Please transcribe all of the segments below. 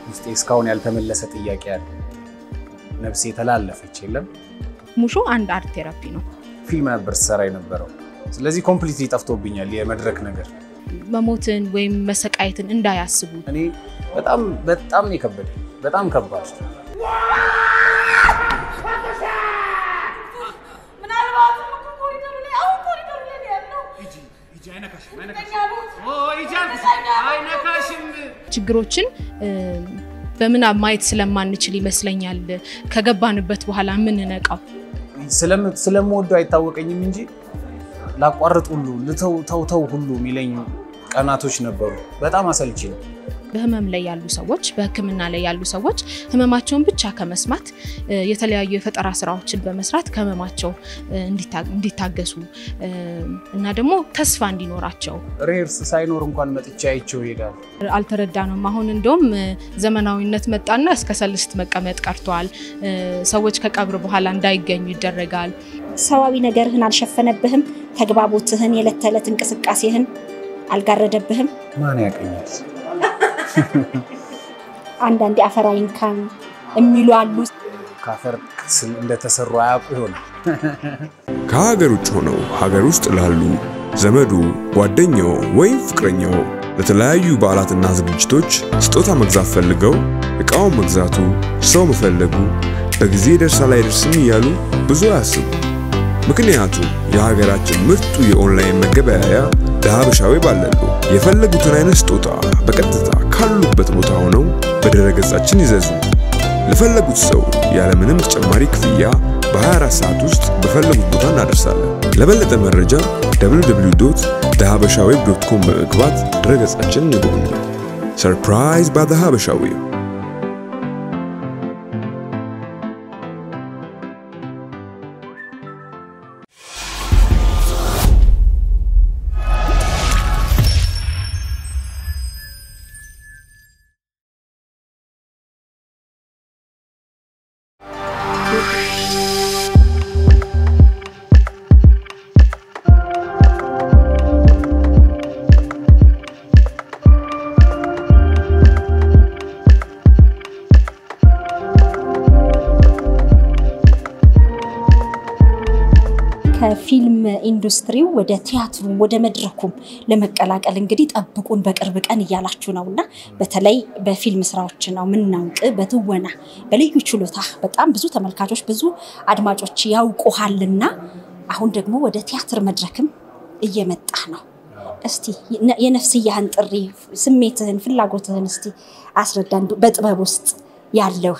ውስጤ እስካሁን ያልተመለሰ ጥያቄ አለ። ነፍሴ የተላለፈች የለም። ሙሾ አንድ አርት ቴራፒ ነው። ፊልም ነበር ስሰራ የነበረው። ስለዚህ ኮምፕሊትሊ ጠፍቶብኛል የመድረክ ነገር። መሞትን ወይም መሰቃየትን እንዳያስቡ እኔ በጣም በጣም ነው የከበደኝ። በጣም ከባድ ችግሮችን በምናብ ማየት ስለማንችል ይመስለኛል ከገባንበት በኋላ የምንነቃው። ስለምወደው አይታወቀኝም እንጂ ላቋርጥ ሁሉ ልተው ተው ተው ሁሉ የሚለኝ ቀናቶች ነበሩ። በጣም አሰልቺ ነው። በህመም ላይ ያሉ ሰዎች፣ በህክምና ላይ ያሉ ሰዎች ህመማቸውን ብቻ ከመስማት የተለያዩ የፈጠራ ስራዎችን በመስራት ከህመማቸው እንዲታገሱ እና ደግሞ ተስፋ እንዲኖራቸው ሬርስ ሳይኖር እንኳን መጥቻ አይቼው ይሄዳል። አልተረዳንም። አሁን እንደውም ዘመናዊነት መጣና እስከ ሰልስት መቀመጥ ቀርተዋል። ሰዎች ከቀብር በኋላ እንዳይገኙ ይደረጋል። ሰዋዊ ነገርህን አልሸፈነብህም። ተግባቦትህን፣ የዕለት ተዕለት እንቅስቃሴህን አልጋረደብህም። ማን ያቀኛል? አንዳንዴ አፈር አይንካን የሚሉ አሉ። ከአፈር እንደተሰሩ አያውቁ ይሆናል። ከሀገር ውጭ ሆነው ሀገር ውስጥ ላሉ ዘመዱ፣ ጓደኛው ወይም ፍቅረኛው ለተለያዩ በዓላትና ዝግጅቶች ስጦታ መግዛት ፈልገው ዕቃውን መግዛቱ፣ ሰው መፈለጉ፣ በጊዜ ይደርሳል አይደርስም እያሉ ብዙ አያስቡ። ምክንያቱም የሀገራችን ምርጡ የኦንላይን መገበያያ ለሀበሻዊ ባለሉ የፈለጉትን አይነት ስጦታ በቀጥታ ካሉበት ቦታ ሆነው በድረገጻችን ይዘዙ። ለፈለጉት ሰው ያለምንም ተጨማሪ ክፍያ በ24 ሰዓት ውስጥ በፈለጉት ቦታ እናደርሳለን። ለበለጠ መረጃ www.thehabashaweeb.com በመግባት ድረገጻችንን ይጎብኙ። ሰርፕራይዝ ባይ ዘ ሀበሻ ዌብ ከፊልም ኢንዱስትሪው ወደ ቲያትሩም ወደ መድረኩም ለመቀላቀል እንግዲህ ጠብቁን በቅርብ ቀን እያላችሁ ነው እና በተለይ በፊልም ስራዎች ነው የምናውቅ። በትወና በልዩ ችሎታ በጣም ብዙ ተመልካቾች ብዙ አድማጮች ያውቁሃልና አሁን ደግሞ ወደ ቲያትር መድረክም እየመጣ ነው። እስቲ የነፍስያህን ጥሪ፣ ስሜትህን፣ ፍላጎትህን እስቲ አስረዳን በጥበብ ውስጥ ያለውን።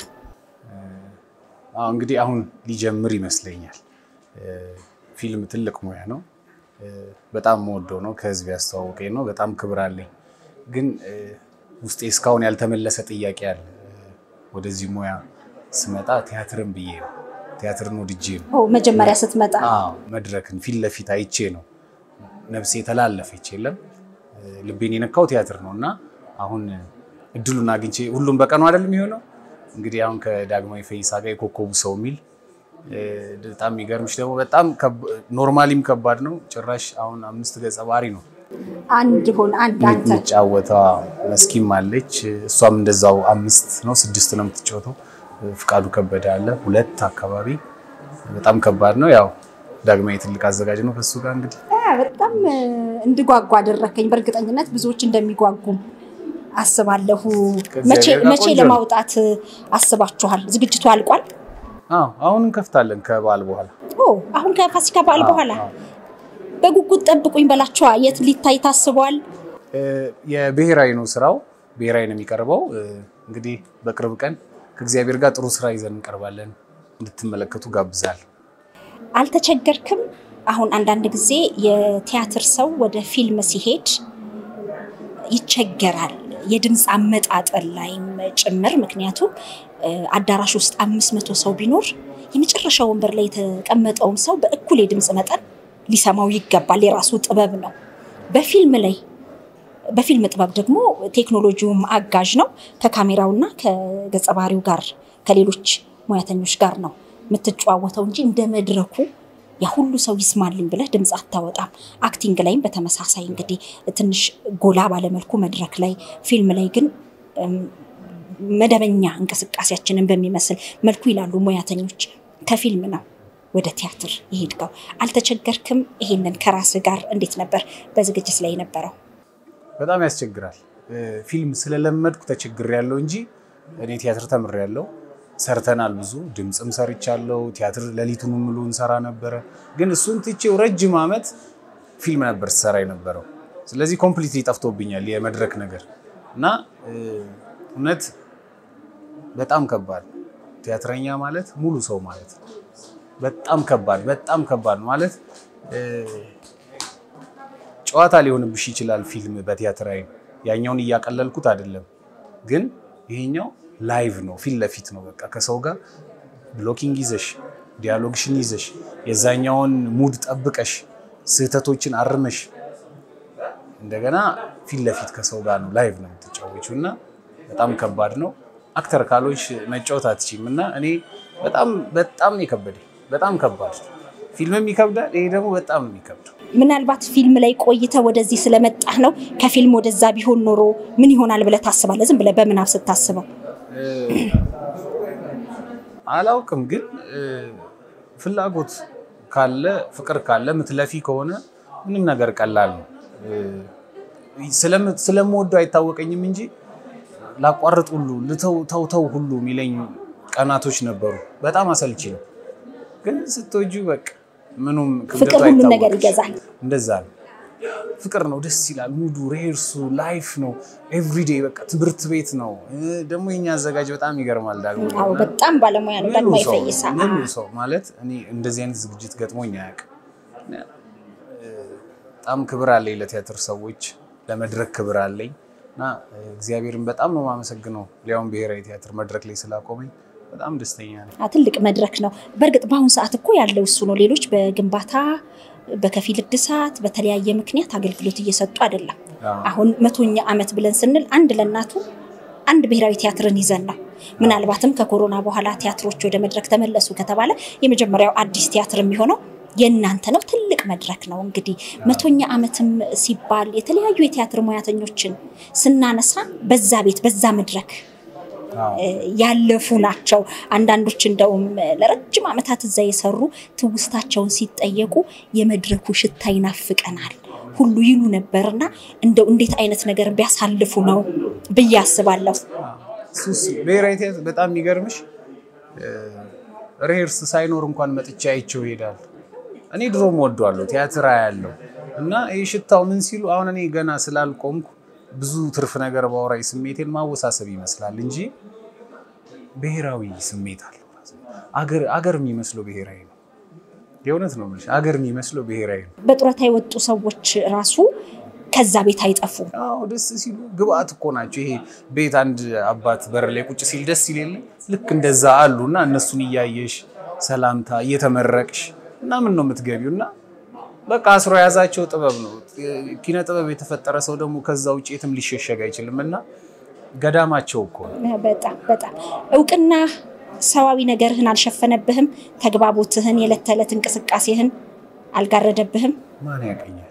እንግዲህ አሁን ሊጀምር ይመስለኛል። ፊልም ትልቅ ሙያ ነው። በጣም መወደው ነው። ከህዝብ ያስተዋወቀኝ ነው። በጣም ክብር አለኝ። ግን ውስጤ እስካሁን ያልተመለሰ ጥያቄ አለ። ወደዚህ ሙያ ስመጣ ቲያትርን ብዬ ነው። ቲያትርን ወድጄ ነው። መጀመሪያ ስትመጣ መድረክን ፊት ለፊት አይቼ ነው ነፍሴ የተላለፈች የለም ልቤን የነካው ቲያትር ነው እና አሁን እድሉን አግኝቼ ሁሉም በቀኑ አይደለም የሚሆነው። እንግዲህ አሁን ከዳግማዊ ፈይሳ ጋር የኮከቡ ሰው የሚል በጣም የሚገርምሽ ደግሞ በጣም ኖርማሊም ከባድ ነው። ጭራሽ አሁን አምስት ገጸ ባህሪ ነው አንድ ሆን አንድ አንተ የምትጫወታ መስኪም አለች። እሷም እንደዛው አምስት ነው ስድስት ነው የምትጫወተው። ፍቃዱ ከበደ አለ ሁለት አካባቢ በጣም ከባድ ነው። ያው ዳግማዊ ትልቅ አዘጋጅ ነው። ከሱ ጋር እንግዲህ በጣም እንድጓጓ አደረከኝ። በእርግጠኝነት ብዙዎች እንደሚጓጉም አስባለሁ። መቼ ለማውጣት አስባችኋል? ዝግጅቱ አልቋል? አሁን እንከፍታለን ከበዓል በኋላ። አሁን ከፋሲካ በዓል በኋላ በጉጉት ጠብቁኝ በላቸዋ። የት ሊታይ ታስቧል? የብሔራዊ ነው ስራው፣ ብሔራዊ ነው የሚቀርበው። እንግዲህ በቅርብ ቀን ከእግዚአብሔር ጋር ጥሩ ስራ ይዘን እንቀርባለን። እንድትመለከቱ ጋብዛል። አልተቸገርክም? አሁን አንዳንድ ጊዜ የቲያትር ሰው ወደ ፊልም ሲሄድ ይቸገራል የድምፅ አመጣጠል ላይም ጭምር ምክንያቱም አዳራሽ ውስጥ አምስት መቶ ሰው ቢኖር የመጨረሻ ወንበር ላይ የተቀመጠውን ሰው በእኩል የድምፅ መጠን ሊሰማው ይገባል። የራሱ ጥበብ ነው። በፊልም ላይ በፊልም ጥበብ ደግሞ ቴክኖሎጂውም አጋዥ ነው። ከካሜራውና ከገጸ ባህሪው ጋር ከሌሎች ሙያተኞች ጋር ነው የምትጨዋወተው እንጂ እንደ መድረኩ ያ ሁሉ ሰው ይስማልኝ ብለህ ድምፅ አታወጣም። አክቲንግ ላይም በተመሳሳይ እንግዲህ ትንሽ ጎላ ባለመልኩ መድረክ ላይ፣ ፊልም ላይ ግን መደበኛ እንቅስቃሴያችንን በሚመስል መልኩ ይላሉ ሙያተኞች ከፊልም ነው ወደ ቲያትር የሄድከው። አልተቸገርክም? ይሄንን ከራስ ጋር እንዴት ነበር በዝግጅት ላይ የነበረው? በጣም ያስቸግራል። ፊልም ስለለመድኩ ተቸግር ያለው እንጂ እኔ ቲያትር ተምር ያለው ሰርተናል። ብዙ ድምፅም ሰርቻለሁ። ቲያትር ሌሊቱን ሙሉ እንሰራ ነበረ። ግን እሱን ትቼው ረጅም ዓመት ፊልም ነበር ስሰራ የነበረው። ስለዚህ ኮምፕሊትሊ ጠፍቶብኛል የመድረክ ነገር እና እውነት በጣም ከባድ ቲያትረኛ ማለት ሙሉ ሰው ማለት ነው። በጣም ከባድ በጣም ከባድ ማለት ጨዋታ ሊሆንብሽ ይችላል ፊልም በቲያትር አይን ያኛውን እያቀለልኩት አይደለም፣ ግን ይሄኛው ላይቭ ነው፣ ፊት ለፊት ነው። በቃ ከሰው ጋር ብሎኪንግ ይዘሽ ዲያሎግሽን ይዘሽ የዛኛውን ሙድ ጠብቀሽ ስህተቶችን አርመሽ እንደገና ፊት ለፊት ከሰው ጋር ነው ላይቭ ነው የምትጫወቹ እና በጣም ከባድ ነው። አክተር ካሎች መጫወት አትችይም እና እኔ በጣም በጣም የከበደ በጣም ከባድ ፊልምም ይከብዳል። ይሄ ደግሞ በጣም የሚከብደው ምናልባት ፊልም ላይ ቆይተ ወደዚህ ስለመጣህ ነው። ከፊልም ወደዛ ቢሆን ኖሮ ምን ይሆናል ብለህ ታስባለህ? ዝም ብለህ በምናብ ስታስበው አላውቅም፣ ግን ፍላጎት ካለ ፍቅር ካለ ምትለፊ ከሆነ ምንም ነገር ቀላል ነው። ስለምወደው አይታወቀኝም እንጂ ላቋርጥ ሁሉ ልተው ተው ተው ሁሉ የሚለኝ ቀናቶች ነበሩ። በጣም አሰልቺ ነው። ግን ስትወጁ በቃ ምኑም ፍቅር ሁሉን ነገር ይገዛል። እንደዛ ነው። ፍቅር ነው፣ ደስ ይላል። ሙዱ ሬርሱ ላይፍ ነው። ኤቭሪዴ በቃ ትምህርት ቤት ነው። ደግሞ የኛ አዘጋጅ በጣም ይገርማል። ዳግሞ አዎ በጣም ባለሙያ ነው። ደግሞ ይፈይሳ ሙሉ ሰው ማለት እኔ እንደዚህ አይነት ዝግጅት ገጥሞኝ አያውቅም። በጣም ክብር አለኝ ለቲያትር ሰዎች፣ ለመድረክ ክብር አለኝ እና እግዚአብሔርን በጣም ነው የማመሰግነው ሊያውም ብሔራዊ ቲያትር መድረክ ላይ ስላቆመኝ በጣም ደስተኛ ነኝ። ትልቅ መድረክ ነው። በእርግጥ በአሁኑ ሰዓት እኮ ያለው እሱ ነው። ሌሎች በግንባታ በከፊል እድሳት በተለያየ ምክንያት አገልግሎት እየሰጡ አይደለም። አሁን መቶኛ ዓመት ብለን ስንል አንድ ለእናቱ አንድ ብሔራዊ ቲያትርን ይዘን ነው። ምናልባትም ከኮሮና በኋላ ቲያትሮች ወደ መድረክ ተመለሱ ከተባለ የመጀመሪያው አዲስ ቲያትር የሚሆነው የእናንተ ነው። ትልቅ መድረክ ነው። እንግዲህ መቶኛ ዓመትም ሲባል የተለያዩ የቲያትር ሙያተኞችን ስናነሳ በዛ ቤት በዛ መድረክ ያለፉ ናቸው። አንዳንዶች እንደውም ለረጅም ዓመታት እዛ የሰሩ ትውስታቸውን ሲጠየቁ የመድረኩ ሽታ ይናፍቀናል ሁሉ ይሉ ነበርና እንደው እንዴት አይነት ነገር ቢያሳልፉ ነው ብዬ አስባለሁ። ሱስ ብሔራዊ ቲያትር በጣም የሚገርምሽ ሬሄርስ ሳይኖር እንኳን መጥቻ አይቼው ይሄዳል። እኔ ድሮም ወዷለሁ ቲያትር ያለው እና ይህ ሽታው ምን ሲሉ አሁን እኔ ገና ስላልቆምኩ ብዙ ትርፍ ነገር ባወራይ ስሜቴን ማወሳሰብ ይመስላል እንጂ ብሔራዊ ስሜት አለው። አገር የሚመስለው ብሔራዊ ነው። የእውነት ነው የምልሽ፣ አገር የሚመስለው ብሔራዊ ነው። በጡረታ የወጡ ሰዎች ራሱ ከዛ ቤት አይጠፉም። አዎ ደስ ሲሉ ግብአት እኮ ናቸው። ይሄ ቤት አንድ አባት በር ላይ ቁጭ ሲል ደስ ሲል የለ ልክ እንደዛ አሉ እና እነሱን እያየሽ ሰላምታ እየተመረቅሽ እና ምን ነው የምትገቢው እና በቃ አስሮ የያዛቸው ጥበብ ነው። ኪነ ጥበብ የተፈጠረ ሰው ደግሞ ከዛ ውጭ የትም ሊሸሸግ አይችልም እና ገዳማቸው እኮ ነው። በጣም በጣም እውቅና ሰዋዊ ነገርህን አልሸፈነብህም። ተግባቦትህን፣ የዕለት ተዕለት እንቅስቃሴህን አልጋረደብህም። ማን ያቀኛል?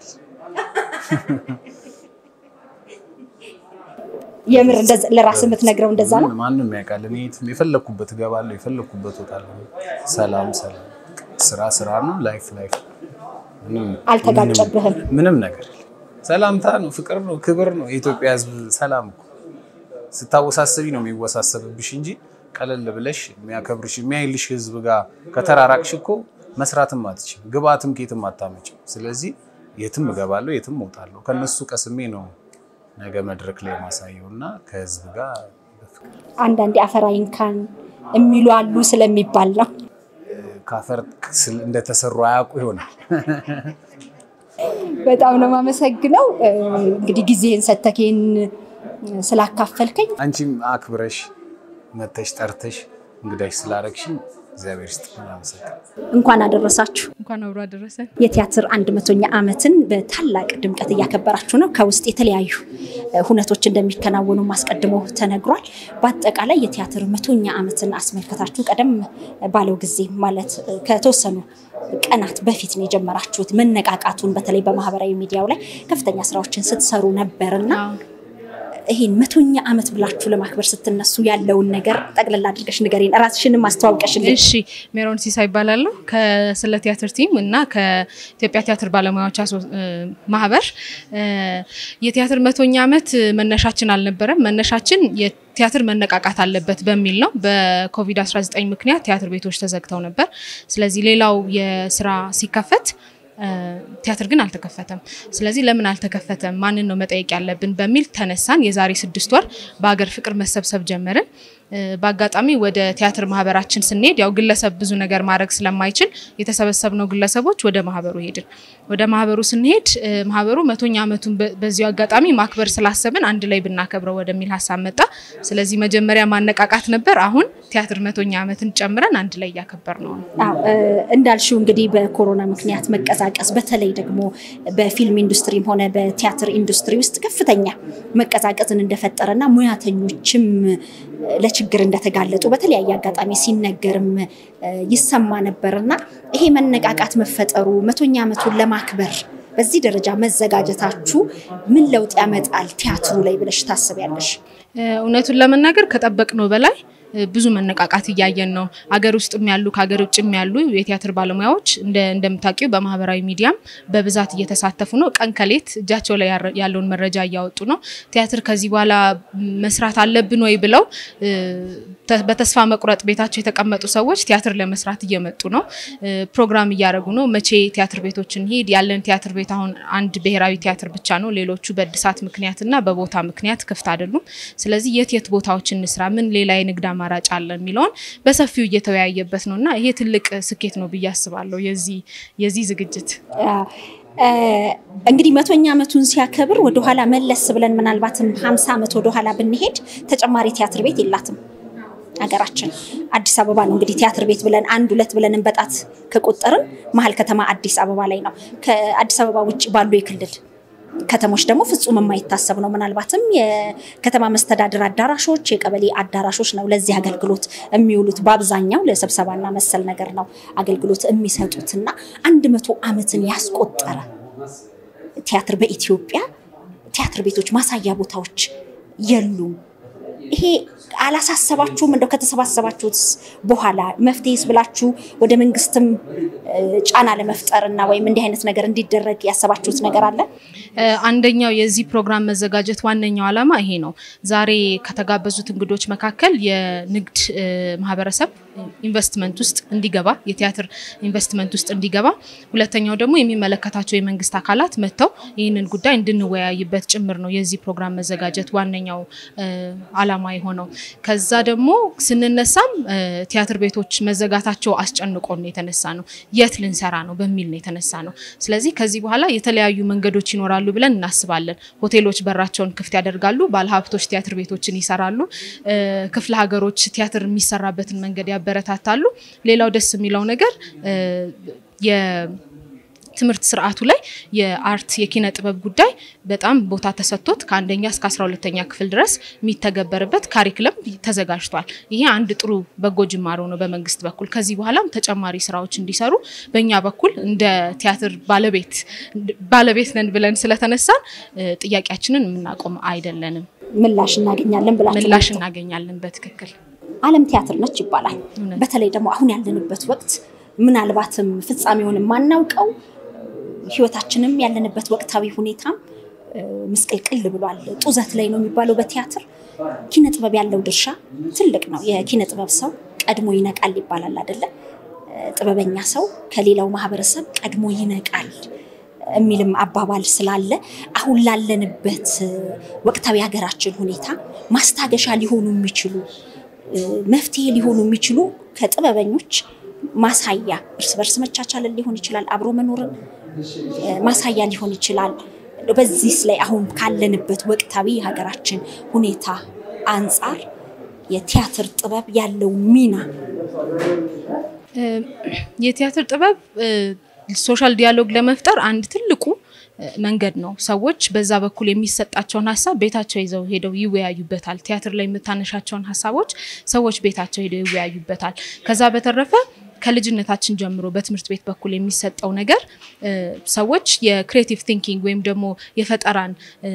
የምር ለራስ የምትነግረው እንደዛ ነው። ማንም ያውቃል። እኔ የፈለግኩበት እገባለሁ፣ የፈለግኩበት እወጣለሁ። ሰላም ሰላም፣ ስራ ስራ ነው፣ ላይፍ ላይፍ አልተጋጨብህም። ምንም ነገር ሰላምታ ነው፣ ፍቅር ነው፣ ክብር ነው። የኢትዮጵያ ሕዝብ ሰላም እኮ ስታወሳሰቢ ነው የሚወሳሰብብሽ እንጂ ቀለል ብለሽ የሚያከብርሽ የሚያይልሽ ሕዝብ ጋር ከተራራቅሽ እኮ መስራትም አትችም፣ ግብአትም ኬትም አታመጭም። ስለዚህ የትም እገባለሁ፣ የትም እወጣለሁ። ከነሱ ቀስሜ ነው ነገ መድረክ ላይ ማሳየው እና ከሕዝብ ጋር አንዳንዴ አፈር አይንካን የሚሉ አሉ ስለሚባል ነው። ካፈር እንደተሰሩ አያውቁ ይሆናል። በጣም ነው የማመሰግነው። እንግዲህ ጊዜህን ሰተኬን ስላካፈልከኝ አንቺም አክብረሽ መተሽ ጠርተሽ እንግዳሽ ስላረግሽኝ እግዚአብሔር ይስጥልኝ። አመሰግናለሁ። እንኳን አደረሳችሁ። እንኳን አብሮ አደረሰን። የቲያትር አንድ መቶኛ ዓመትን በታላቅ ድምቀት እያከበራችሁ ነው። ከውስጥ የተለያዩ ሁነቶች እንደሚከናወኑ አስቀድሞ ተነግሯል። በአጠቃላይ የቲያትር መቶኛ ዓመትን አስመልከታችሁ ቀደም ባለው ጊዜ ማለት ከተወሰኑ ቀናት በፊት ነው የጀመራችሁት። መነቃቃቱን በተለይ በማህበራዊ ሚዲያው ላይ ከፍተኛ ስራዎችን ስትሰሩ ነበርና ይሄን መቶኛ ዓመት ብላችሁ ለማክበር ስትነሱ ያለውን ነገር ጠቅልላ አድርገሽ ንገሪን፣ ራስሽንም አስተዋውቀሽልኝ። እሺ ሜሮን ሲሳ ይባላለሁ ከስለ ቲያትር ቲም እና ከኢትዮጵያ ቲያትር ባለሙያዎች ማህበር። የቲያትር መቶኛ ዓመት መነሻችን አልነበረም። መነሻችን ቲያትር መነቃቃት አለበት በሚል ነው። በኮቪድ-19 ምክንያት ቲያትር ቤቶች ተዘግተው ነበር። ስለዚህ ሌላው የስራ ሲከፈት ቲያትር ግን አልተከፈተም። ስለዚህ ለምን አልተከፈተም? ማንን ነው መጠየቅ ያለብን በሚል ተነሳን። የዛሬ ስድስት ወር በሀገር ፍቅር መሰብሰብ ጀመርን። በአጋጣሚ ወደ ቲያትር ማህበራችን ስንሄድ ያው ግለሰብ ብዙ ነገር ማድረግ ስለማይችል የተሰበሰብነው ግለሰቦች ወደ ማህበሩ ሄድን። ወደ ማህበሩ ስንሄድ ማህበሩ መቶኛ ዓመቱን በዚሁ አጋጣሚ ማክበር ስላሰብን አንድ ላይ ብናከብረው ወደሚል ሀሳብ መጣ። ስለዚህ መጀመሪያ ማነቃቃት ነበር። አሁን ቲያትር መቶኛ ዓመትን ጨምረን አንድ ላይ እያከበር ነው። እንዳልሽው እንግዲህ በኮሮና ምክንያት መቀዛቀዝ በተለይ ደግሞ በፊልም ኢንዱስትሪም ሆነ በቲያትር ኢንዱስትሪ ውስጥ ከፍተኛ መቀዛቀዝን እንደፈጠረና ሙያተኞችም ለችግር እንደተጋለጡ በተለያየ አጋጣሚ ሲነገርም ይሰማ ነበርና ይሄ መነቃቃት መፈጠሩ መቶኛ ዓመቱን ለማክበር በዚህ ደረጃ መዘጋጀታችሁ ምን ለውጥ ያመጣል ቲያትሩ ላይ ብለሽ ታስቢያለሽ? እውነቱን ለመናገር ከጠበቅነው በላይ ብዙ መነቃቃት እያየን ነው። አገር ውስጥም ያሉ ከሀገር ውጭም ያሉ የቲያትር ባለሙያዎች እንደምታውቂው በማህበራዊ ሚዲያም በብዛት እየተሳተፉ ነው። ቀን ከሌት እጃቸው ላይ ያለውን መረጃ እያወጡ ነው። ቲያትር ከዚህ በኋላ መስራት አለብን ወይ ብለው በተስፋ መቁረጥ ቤታቸው የተቀመጡ ሰዎች ቲያትር ለመስራት እየመጡ ነው። ፕሮግራም እያደረጉ ነው። መቼ ቲያትር ቤቶችን ሄድ ያለን ቲያትር ቤት አሁን አንድ ብሔራዊ ቲያትር ብቻ ነው። ሌሎቹ በእድሳት ምክንያትና በቦታ ምክንያት ክፍት አይደሉም። ስለዚህ የት የት ቦታዎች እንስራ፣ ምን ሌላ የንግድ አማራጭ አለ የሚለውን በሰፊው እየተወያየበት ነው እና ይሄ ትልቅ ስኬት ነው ብዬ አስባለሁ የዚህ ዝግጅት። እንግዲህ መቶኛ ዓመቱን ሲያከብር ወደኋላ መለስ ብለን ምናልባትም ሀምሳ ዓመት ወደኋላ ብንሄድ ተጨማሪ ቲያትር ቤት የላትም ሀገራችን። አዲስ አበባ ነው እንግዲህ ቲያትር ቤት ብለን አንድ ሁለት ብለን እንበጣት ከቆጠርን መሀል ከተማ አዲስ አበባ ላይ ነው። ከአዲስ አበባ ውጭ ባሉ የክልል ከተሞች ደግሞ ፍጹም የማይታሰብ ነው። ምናልባትም የከተማ መስተዳድር አዳራሾች፣ የቀበሌ አዳራሾች ነው ለዚህ አገልግሎት የሚውሉት። በአብዛኛው ለስብሰባና መሰል ነገር ነው አገልግሎት የሚሰጡትና አንድ መቶ ዓመትን ያስቆጠረ ቲያትር በኢትዮጵያ ቲያትር ቤቶች ማሳያ ቦታዎች የሉም። ይሄ አላሳሰባችሁም? እንደው ከተሰባሰባችሁት በኋላ መፍትሄስ ብላችሁ ወደ መንግስትም ጫና ለመፍጠር እና ወይም እንዲህ አይነት ነገር እንዲደረግ ያሰባችሁት ነገር አለ? አንደኛው የዚህ ፕሮግራም መዘጋጀት ዋነኛው ዓላማ ይሄ ነው። ዛሬ ከተጋበዙት እንግዶች መካከል የንግድ ማህበረሰብ ኢንቨስትመንት ውስጥ እንዲገባ የቲያትር ኢንቨስትመንት ውስጥ እንዲገባ፣ ሁለተኛው ደግሞ የሚመለከታቸው የመንግስት አካላት መጥተው ይህንን ጉዳይ እንድንወያይበት ጭምር ነው የዚህ ፕሮግራም መዘጋጀት ዋነኛው ዓላማ የሆነው። ከዛ ደግሞ ስንነሳም ቲያትር ቤቶች መዘጋታቸው አስጨንቆን ነው የተነሳ ነው። የት ልንሰራ ነው በሚል ነው የተነሳ ነው። ስለዚህ ከዚህ በኋላ የተለያዩ መንገዶች ይኖራሉ ብለን እናስባለን። ሆቴሎች በራቸውን ክፍት ያደርጋሉ። ባለሀብቶች ቲያትር ቤቶችን ይሰራሉ። ክፍለ ሀገሮች ቲያትር የሚሰራበትን መንገድ ያበረታታሉ። ሌላው ደስ የሚለው ነገር ትምህርት ስርዓቱ ላይ የአርት የኪነ ጥበብ ጉዳይ በጣም ቦታ ተሰጥቶት ከአንደኛ እስከ አስራ ሁለተኛ ክፍል ድረስ የሚተገበርበት ካሪክለም ተዘጋጅቷል። ይሄ አንድ ጥሩ በጎ ጅማሮ ነው በመንግስት በኩል። ከዚህ በኋላም ተጨማሪ ስራዎች እንዲሰሩ በእኛ በኩል እንደ ቲያትር ባለቤት ባለቤት ነን ብለን ስለተነሳን ጥያቄያችንን የምናቆም አይደለንም። ምላሽ እናገኛለን ብላችሁ ምላሽ እናገኛለን። በትክክል ዓለም ቲያትር ነች ይባላል። በተለይ ደግሞ አሁን ያለንበት ወቅት ምናልባትም ፍጻሜውን የማናውቀው ህይወታችንም ያለንበት ወቅታዊ ሁኔታም ምስቅልቅል ብሏል። ጡዘት ላይ ነው የሚባለው በቲያትር ኪነ ጥበብ ያለው ድርሻ ትልቅ ነው። የኪነ ጥበብ ሰው ቀድሞ ይነቃል ይባላል አይደለ? ጥበበኛ ሰው ከሌላው ማህበረሰብ ቀድሞ ይነቃል የሚልም አባባል ስላለ አሁን ላለንበት ወቅታዊ ሀገራችን ሁኔታ ማስታገሻ ሊሆኑ የሚችሉ መፍትሄ ሊሆኑ የሚችሉ ከጥበበኞች ማሳያ እርስ በርስ መቻቻልን ሊሆን ይችላል፣ አብሮ መኖርን ማሳያ ሊሆን ይችላል። በዚህ ላይ አሁን ካለንበት ወቅታዊ የሀገራችን ሁኔታ አንጻር የቲያትር ጥበብ ያለው ሚና የቲያትር ጥበብ ሶሻል ዲያሎግ ለመፍጠር አንድ ትልቁ መንገድ ነው። ሰዎች በዛ በኩል የሚሰጣቸውን ሀሳብ ቤታቸው ይዘው ሄደው ይወያዩበታል። ቲያትር ላይ የምታነሻቸውን ሀሳቦች ሰዎች ቤታቸው ሄደው ይወያዩበታል። ከዛ በተረፈ ከልጅነታችን ጀምሮ በትምህርት ቤት በኩል የሚሰጠው ነገር ሰዎች የክሬቲቭ ቲንኪንግ ወይም ደግሞ የፈጠራን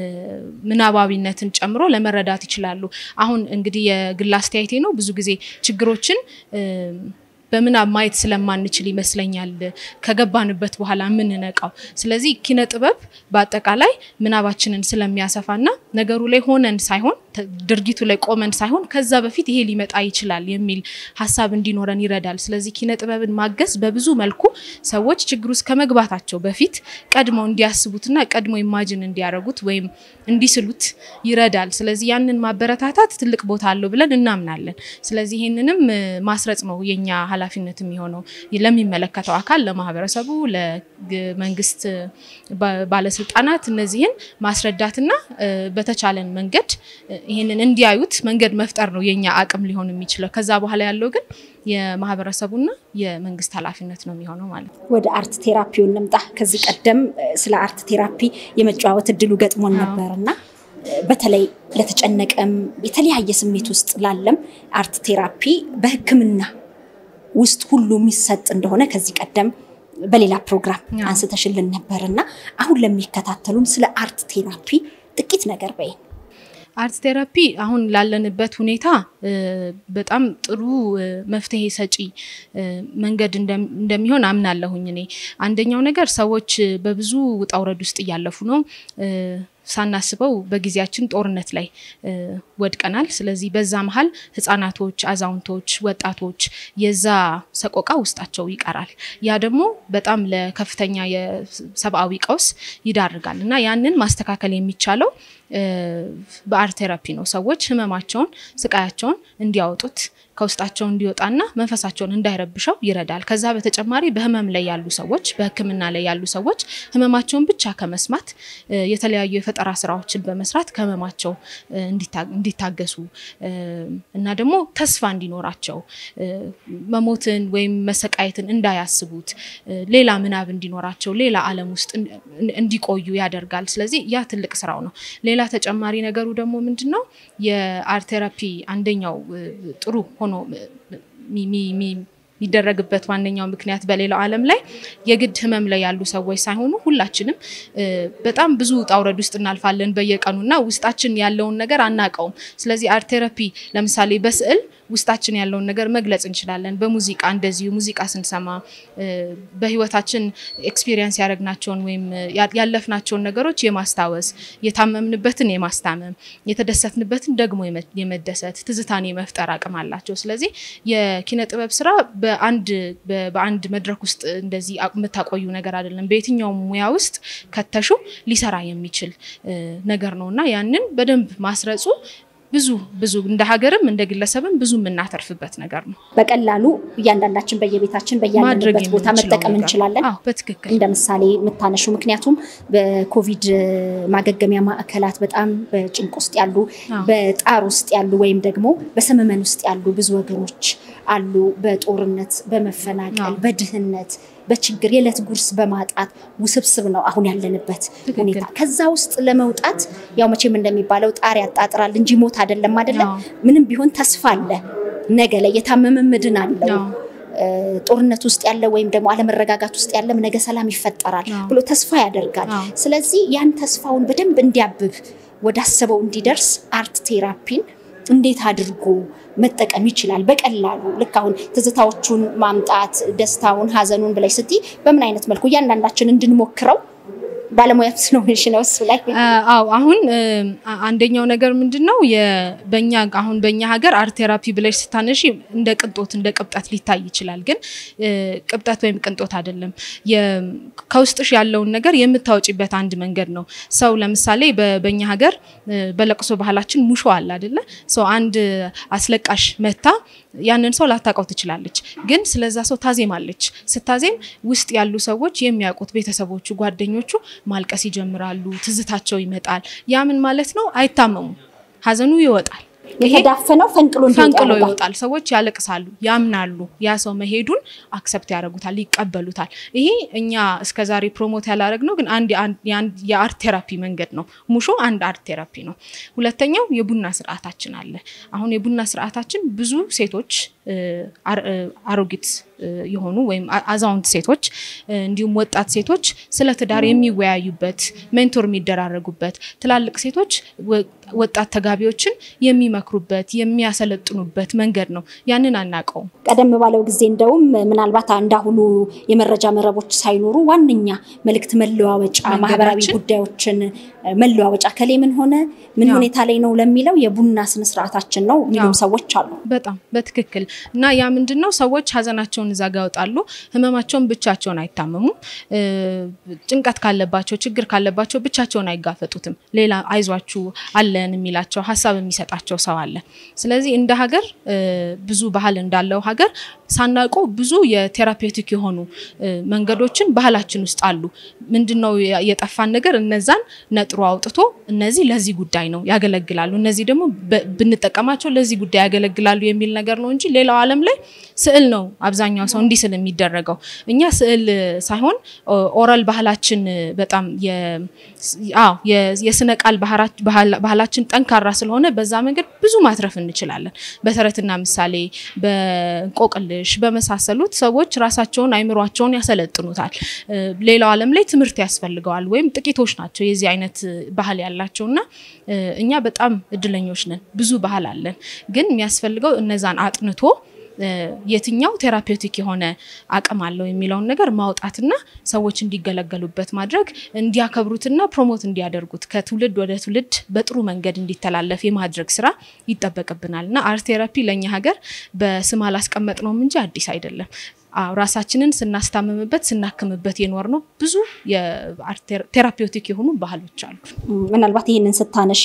ምናባዊነትን ጨምሮ ለመረዳት ይችላሉ። አሁን እንግዲህ የግል አስተያየቴ ነው። ብዙ ጊዜ ችግሮችን በምናብ ማየት ስለማንችል ይመስለኛል ከገባንበት በኋላ የምንነቃው። ስለዚህ ኪነ ጥበብ በአጠቃላይ ምናባችንን ስለሚያሰፋና ነገሩ ላይ ሆነን ሳይሆን ድርጊቱ ላይ ቆመን ሳይሆን ከዛ በፊት ይሄ ሊመጣ ይችላል የሚል ሀሳብ እንዲኖረን ይረዳል። ስለዚህ ኪነ ጥበብን ማገዝ በብዙ መልኩ ሰዎች ችግር ውስጥ ከመግባታቸው በፊት ቀድመው እንዲያስቡትና ቀድሞ ኢማጅን እንዲያደርጉት ወይም እንዲስሉት ይረዳል። ስለዚህ ያንን ማበረታታት ትልቅ ቦታ አለው ብለን እናምናለን። ስለዚህ ይህንንም ማስረጽ ነው የኛ ኃላፊነት የሚሆነው ለሚመለከተው አካል፣ ለማህበረሰቡ፣ ለመንግስት ባለስልጣናት እነዚህን ማስረዳትና በተቻለን መንገድ ይህንን እንዲያዩት መንገድ መፍጠር ነው የኛ አቅም ሊሆን የሚችለው። ከዛ በኋላ ያለው ግን የማህበረሰቡና የመንግስት ኃላፊነት ነው የሚሆነው ማለት ነው። ወደ አርት ቴራፒው እንምጣ። ከዚህ ቀደም ስለ አርት ቴራፒ የመጨዋወት እድሉ ገጥሞን ነበር እና በተለይ ለተጨነቀም የተለያየ ስሜት ውስጥ ላለም አርት ቴራፒ በሕክምና ውስጥ ሁሉ የሚሰጥ እንደሆነ ከዚህ ቀደም በሌላ ፕሮግራም አንስተሽልን ነበር እና አሁን ለሚከታተሉም ስለ አርት ቴራፒ ጥቂት ነገር በይን። አርት ቴራፒ አሁን ላለንበት ሁኔታ በጣም ጥሩ መፍትሄ ሰጪ መንገድ እንደሚሆን አምናለሁኝ። እኔ አንደኛው ነገር ሰዎች በብዙ ውጣ ውረድ ውስጥ እያለፉ ነው። ሳናስበው በጊዜያችን ጦርነት ላይ ወድቀናል። ስለዚህ በዛ መሀል ህጻናቶች፣ አዛውንቶች፣ ወጣቶች የዛ ሰቆቃ ውስጣቸው ይቀራል። ያ ደግሞ በጣም ለከፍተኛ የሰብአዊ ቀውስ ይዳርጋል እና ያንን ማስተካከል የሚቻለው በአርት ቴራፒ ነው። ሰዎች ህመማቸውን፣ ስቃያቸውን እንዲያወጡት ከውስጣቸው እንዲወጣና መንፈሳቸውን እንዳይረብሸው ይረዳል። ከዛ በተጨማሪ በህመም ላይ ያሉ ሰዎች በህክምና ላይ ያሉ ሰዎች ህመማቸውን ብቻ ከመስማት የተለያዩ የፈጠራ ስራዎችን በመስራት ከህመማቸው እንዲታገሱ እና ደግሞ ተስፋ እንዲኖራቸው መሞትን ወይም መሰቃየትን እንዳያስቡት ሌላ ምናብ እንዲኖራቸው ሌላ ዓለም ውስጥ እንዲቆዩ ያደርጋል። ስለዚህ ያ ትልቅ ስራው ነው። ሌላ ተጨማሪ ነገሩ ደግሞ ምንድን ነው? የአርት ቴራፒ አንደኛው ጥሩ ሆኖ የሚደረግበት ዋነኛው ምክንያት በሌላው ዓለም ላይ የግድ ህመም ላይ ያሉ ሰዎች ሳይሆኑ ሁላችንም በጣም ብዙ ውጣ ውረድ ውስጥ እናልፋለን በየቀኑና ውስጣችን ያለውን ነገር አናውቀውም። ስለዚህ አርት ቴራፒ ለምሳሌ በስዕል ውስጣችን ያለውን ነገር መግለጽ እንችላለን። በሙዚቃ እንደዚሁ ሙዚቃ ስንሰማ በህይወታችን ኤክስፒሪየንስ ያደረግናቸውን ወይም ያለፍናቸውን ነገሮች የማስታወስ የታመምንበትን የማስታመም የተደሰትንበትን ደግሞ የመደሰት ትዝታን የመፍጠር አቅም አላቸው። ስለዚህ የኪነ ጥበብ ስራ በአንድ በአንድ መድረክ ውስጥ እንደዚህ የምታቆዩ ነገር አይደለም። በየትኛውም ሙያ ውስጥ ከተሹ ሊሰራ የሚችል ነገር ነው እና ያንን በደንብ ማስረጹ ብዙ ብዙ እንደ ሀገርም እንደ ግለሰብም ብዙ የምናተርፍበት ነገር ነው። በቀላሉ እያንዳንዳችን በየቤታችን በያለንበት ቦታ መጠቀም እንችላለን። በትክክል እንደ ምሳሌ የምታነሹ ምክንያቱም በኮቪድ ማገገሚያ ማዕከላት በጣም በጭንቅ ውስጥ ያሉ፣ በጣር ውስጥ ያሉ ወይም ደግሞ በሰመመን ውስጥ ያሉ ብዙ ወገኖች አሉ። በጦርነት፣ በመፈናቀል፣ በድህነት በችግር የዕለት ጉርስ በማጣት ውስብስብ ነው አሁን ያለንበት ሁኔታ። ከዛ ውስጥ ለመውጣት ያው መቼም እንደሚባለው ጣር ያጣጥራል እንጂ ሞት አይደለም አይደለም። ምንም ቢሆን ተስፋ አለ። ነገ ላይ የታመመ ምድን አለው። ጦርነት ውስጥ ያለ ወይም ደግሞ አለመረጋጋት ውስጥ ያለም ነገ ሰላም ይፈጠራል ብሎ ተስፋ ያደርጋል። ስለዚህ ያን ተስፋውን በደንብ እንዲያብብ ወዳሰበው እንዲደርስ አርት ቴራፒን እንዴት አድርጎ መጠቀም ይችላል? በቀላሉ ልክ አሁን ትዝታዎቹን ማምጣት ደስታውን፣ ሀዘኑን ብላይ ስትይ በምን አይነት መልኩ እያንዳንዳችን እንድንሞክረው ባለሙያ ስለሆንሽ ነው እሱ ላይ። አዎ አሁን አንደኛው ነገር ምንድን ነው በኛ አሁን በእኛ ሀገር አርት ቴራፒ ብለሽ ስታነሺ እንደ ቅንጦት እንደ ቅብጠት ሊታይ ይችላል። ግን ቅብጠት ወይም ቅንጦት አይደለም። ከውስጥሽ ያለውን ነገር የምታወጪበት አንድ መንገድ ነው። ሰው ለምሳሌ በእኛ ሀገር በለቅሶ ባህላችን ሙሾ አለ አይደለ? ሰው አንድ አስለቃሽ መታ ያንን ሰው ላታውቀው ትችላለች፣ ግን ስለዛ ሰው ታዜማለች። ስታዜም ውስጥ ያሉ ሰዎች የሚያውቁት ቤተሰቦቹ፣ ጓደኞቹ ማልቀስ ይጀምራሉ። ትዝታቸው ይመጣል። ያ ምን ማለት ነው? አይታመሙም። ሀዘኑ ይወጣል። የተዳፈነው ፈንቅሎ ፈንቅሎ ይወጣል። ሰዎች ያለቅሳሉ፣ ያምናሉ። ያ ሰው መሄዱን አክሰፕት ያደርጉታል፣ ይቀበሉታል። ይሄ እኛ እስከዛሬ ፕሮሞት ያላረግነው ግን አንድ የአርት ቴራፒ መንገድ ነው። ሙሾ አንድ አርት ቴራፒ ነው። ሁለተኛው የቡና ስርዓታችን አለ። አሁን የቡና ስርዓታችን ብዙ ሴቶች አሮጊት የሆኑ ወይም አዛውንት ሴቶች እንዲሁም ወጣት ሴቶች ስለ ትዳር የሚወያዩበት ሜንቶር የሚደራረጉበት፣ ትላልቅ ሴቶች ወጣት ተጋቢዎችን የሚመክሩበት የሚያሰለጥኑበት መንገድ ነው። ያንን አናውቀውም። ቀደም ባለው ጊዜ እንደውም ምናልባት እንዳሁኑ የመረጃ መረቦች ሳይኖሩ ዋነኛ መልእክት መለዋወጫ ማህበራዊ ጉዳዮችን መለዋወጫ ከሌ ምን ሆነ ምን ሁኔታ ላይ ነው ለሚለው የቡና ስነስርዓታችን ነው የሚሉም ሰዎች አሉ። በጣም በትክክል እና ያ ምንድን ነው ሰዎች ሀዘናቸውን እዛ ጋ ያወጣሉ። ህመማቸውን ብቻቸውን አይታመሙም። ጭንቀት ካለባቸው ችግር ካለባቸው ብቻቸውን አይጋፈጡትም። ሌላ አይዟችሁ አለን የሚላቸው ሀሳብ የሚሰጣቸው ሰው አለ። ስለዚህ እንደ ሀገር ብዙ ባህል እንዳለው ሀገር ሳናውቀው ብዙ የቴራፔውቲክ የሆኑ መንገዶችን ባህላችን ውስጥ አሉ። ምንድነው የጠፋን ነገር? እነዛን ነጥሮ አውጥቶ እነዚህ ለዚህ ጉዳይ ነው ያገለግላሉ፣ እነዚህ ደግሞ ብንጠቀማቸው ለዚህ ጉዳይ ያገለግላሉ የሚል ነገር ነው እንጂ ሌላው ዓለም ላይ ስዕል ነው አብዛኛው ሰው እንዲህ ስል የሚደረገው። እኛ ስዕል ሳይሆን ኦራል ባህላችን በጣም የስነ ቃል ባህላችን ጠንካራ ስለሆነ በዛ መንገድ ብዙ ማትረፍ እንችላለን። በተረትና ምሳሌ በእንቆቅልሽ በመሳሰሉት ሰዎች ራሳቸውን አይምሯቸውን ያሰለጥኑታል። ሌላው ዓለም ላይ ትምህርት ያስፈልገዋል ወይም ጥቂቶች ናቸው የዚህ አይነት ባህል ያላቸው እና እኛ በጣም እድለኞች ነን። ብዙ ባህል አለን፣ ግን የሚያስፈልገው እነዛን አጥንቶ የትኛው ቴራፔውቲክ የሆነ አቅም አለው የሚለውን ነገር ማውጣትና ሰዎች እንዲገለገሉበት ማድረግ እንዲያከብሩትና ፕሮሞት እንዲያደርጉት ከትውልድ ወደ ትውልድ በጥሩ መንገድ እንዲተላለፍ የማድረግ ስራ ይጠበቅብናል እና አርት ቴራፒ ለእኛ ሀገር በስም አላስቀመጥነውም እንጂ አዲስ አይደለም። ራሳችንን ስናስታምምበት ስናክምበት የኖር ነው። ብዙ ቴራፔውቲክ የሆኑ ባህሎች አሉ። ምናልባት ይህንን ስታነሺ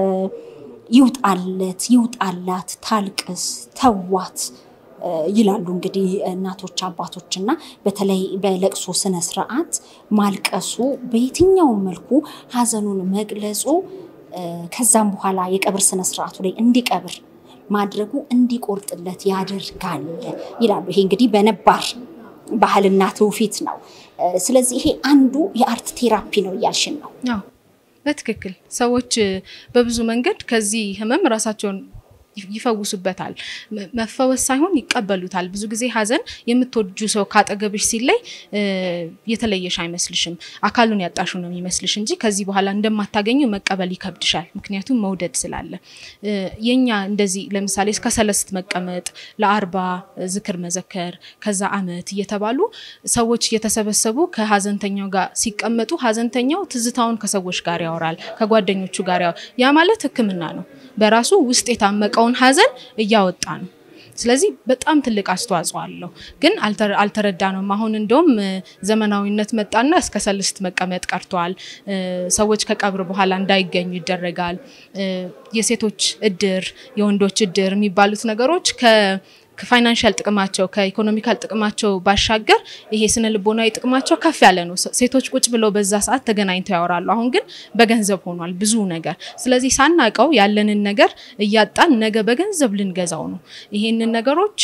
ይውጣለት፣ ይውጣላት፣ ታልቅስ፣ ተዋት ይላሉ እንግዲህ እናቶች አባቶች እና በተለይ በለቅሶ ስነ ስርዓት ማልቀሱ በየትኛውም መልኩ ሀዘኑን መግለጹ ከዛም በኋላ የቀብር ስነ ስርዓቱ ላይ እንዲቀብር ማድረጉ እንዲቆርጥለት ያደርጋል ይላሉ። ይሄ እንግዲህ በነባር ባህልና ትውፊት ነው። ስለዚህ ይሄ አንዱ የአርት ቴራፒ ነው እያልሽን ነው? በትክክል ሰዎች በብዙ መንገድ ከዚህ ህመም ራሳቸውን ይፈውሱበታል። መፈወስ ሳይሆን ይቀበሉታል። ብዙ ጊዜ ሀዘን የምትወጁ ሰው ካጠገብሽ ሲለይ የተለየሽ አይመስልሽም፣ አካሉን ያጣሹ ነው የሚመስልሽ እንጂ ከዚህ በኋላ እንደማታገኙ መቀበል ይከብድሻል። ምክንያቱም መውደድ ስላለ የኛ እንደዚህ ለምሳሌ እስከ ሰለስት መቀመጥ፣ ለአርባ ዝክር መዘከር፣ ከዛ አመት እየተባሉ ሰዎች እየተሰበሰቡ ከሀዘንተኛው ጋር ሲቀመጡ ሀዘንተኛው ትዝታውን ከሰዎች ጋር ያወራል፣ ከጓደኞቹ ጋር ያወራል። ያ ማለት ሕክምና ነው በራሱ ውስጥ የታመቀውን ሀዘን እያወጣ ነው። ስለዚህ በጣም ትልቅ አስተዋጽኦ አለው። ግን አልተረዳነውም። አሁን እንደውም ዘመናዊነት መጣና እስከ ሰልስት መቀመጥ ቀርተዋል። ሰዎች ከቀብር በኋላ እንዳይገኙ ይደረጋል። የሴቶች እድር፣ የወንዶች እድር የሚባሉት ነገሮች ከፋይናንሻል ጥቅማቸው ከኢኮኖሚካል ጥቅማቸው ባሻገር ይሄ ስነ ልቦናዊ ጥቅማቸው ከፍ ያለ ነው። ሴቶች ቁጭ ብለው በዛ ሰዓት ተገናኝተው ያወራሉ። አሁን ግን በገንዘብ ሆኗል ብዙ ነገር። ስለዚህ ሳናቀው ያለንን ነገር እያጣን ነገ በገንዘብ ልንገዛው ነው። ይሄንን ነገሮች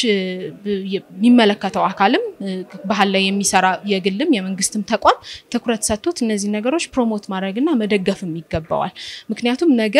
የሚመለከተው አካልም ባህል ላይ የሚሰራ የግልም የመንግስትም ተቋም ትኩረት ሰጥቶት እነዚህ ነገሮች ፕሮሞት ማድረግና መደገፍም ይገባዋል። ምክንያቱም ነገ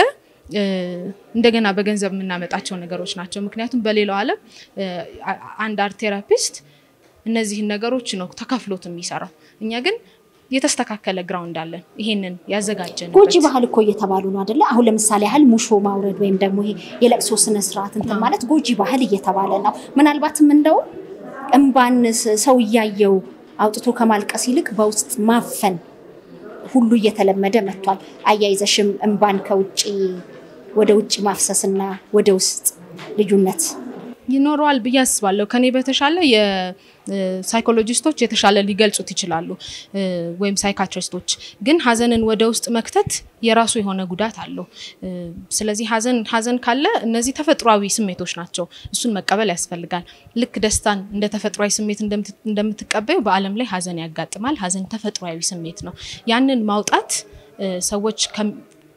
እንደገና በገንዘብ የምናመጣቸው ነገሮች ናቸው። ምክንያቱም በሌላው ዓለም አንድ አርት ቴራፒስት እነዚህን ነገሮች ነው ተከፍሎት የሚሰራው። እኛ ግን የተስተካከለ ግራውንድ አለን። ይሄንን ያዘጋጀን ጎጂ ባህል እኮ እየተባሉ ነው አደለ? አሁን ለምሳሌ ያህል ሙሾ ማውረድ ወይም ደግሞ ይሄ የለቅሶ ስነስርዓት እንትን ማለት ጎጂ ባህል እየተባለ ነው። ምናልባትም እንደው እምባን ሰው እያየው አውጥቶ ከማልቀስ ይልቅ በውስጥ ማፈን ሁሉ እየተለመደ መጥቷል። አያይዘሽም እምባን ከውጭ ወደ ውጭ ማፍሰስና ወደ ውስጥ ልዩነት ይኖረዋል ብዬ አስባለሁ። ከኔ በተሻለ የሳይኮሎጂስቶች የተሻለ ሊገልጹት ይችላሉ፣ ወይም ሳይካትሪስቶች። ግን ሀዘንን ወደ ውስጥ መክተት የራሱ የሆነ ጉዳት አለው። ስለዚህ ሀዘን ሀዘን ካለ እነዚህ ተፈጥሯዊ ስሜቶች ናቸው። እሱን መቀበል ያስፈልጋል። ልክ ደስታን እንደ ተፈጥሯዊ ስሜት እንደምትቀበዩ በዓለም ላይ ሀዘን ያጋጥማል። ሀዘን ተፈጥሯዊ ስሜት ነው። ያንን ማውጣት ሰዎች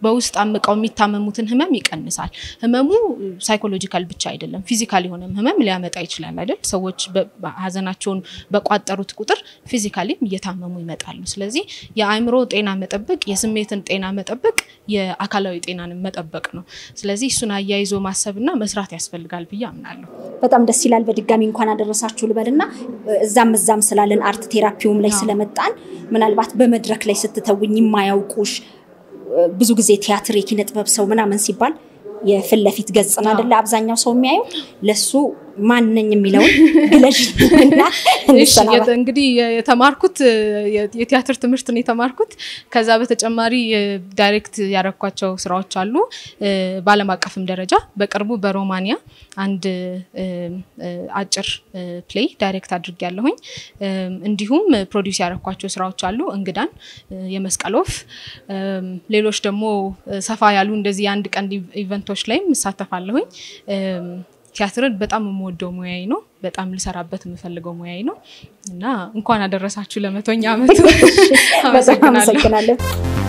በውስጥ አምቀው የሚታመሙትን ህመም ይቀንሳል። ህመሙ ሳይኮሎጂካል ብቻ አይደለም፣ ፊዚካል የሆነም ህመም ሊያመጣ ይችላል አይደል? ሰዎች ሀዘናቸውን በቋጠሩት ቁጥር ፊዚካሊም እየታመሙ ይመጣሉ። ስለዚህ የአእምሮ ጤና መጠበቅ፣ የስሜትን ጤና መጠበቅ የአካላዊ ጤናን መጠበቅ ነው። ስለዚህ እሱን አያይዞ ማሰብና መስራት ያስፈልጋል ብዬ አምናለሁ። በጣም ደስ ይላል። በድጋሚ እንኳን አደረሳችሁ ልበልና እዛም እዛም ስላለን አርት ቴራፒውም ላይ ስለመጣን ምናልባት በመድረክ ላይ ስትተውኝ የማያውቁሽ ብዙ ጊዜ ቲያትር የኪነ ጥበብ ሰው ምናምን ሲባል የፊት ለፊት ገጽን አይደለ አብዛኛው ሰው የሚያየው ለሱ ማንነኝ የሚለውን ግለዥ እና እንግዲህ የተማርኩት የቲያትር ትምህርት ነው የተማርኩት። ከዛ በተጨማሪ ዳይሬክት ያረኳቸው ስራዎች አሉ በዓለም አቀፍም ደረጃ በቅርቡ በሮማኒያ አንድ አጭር ፕሌይ ዳይሬክት አድርግ ያለሁኝ። እንዲሁም ፕሮዲውስ ያረኳቸው ስራዎች አሉ እንግዳን፣ የመስቀል ወፍ፣ ሌሎች ደግሞ ሰፋ ያሉ እንደዚህ የአንድ ቀን ኢቨንቶች ላይም እሳተፋለሁኝ። ቲያትርን በጣም የምወደው ሙያዬ ነው። በጣም ልሰራበት የምፈልገው ሙያዬ ነው እና እንኳን አደረሳችሁ ለመቶኛ ዓመቱ። አመሰግናለሁ።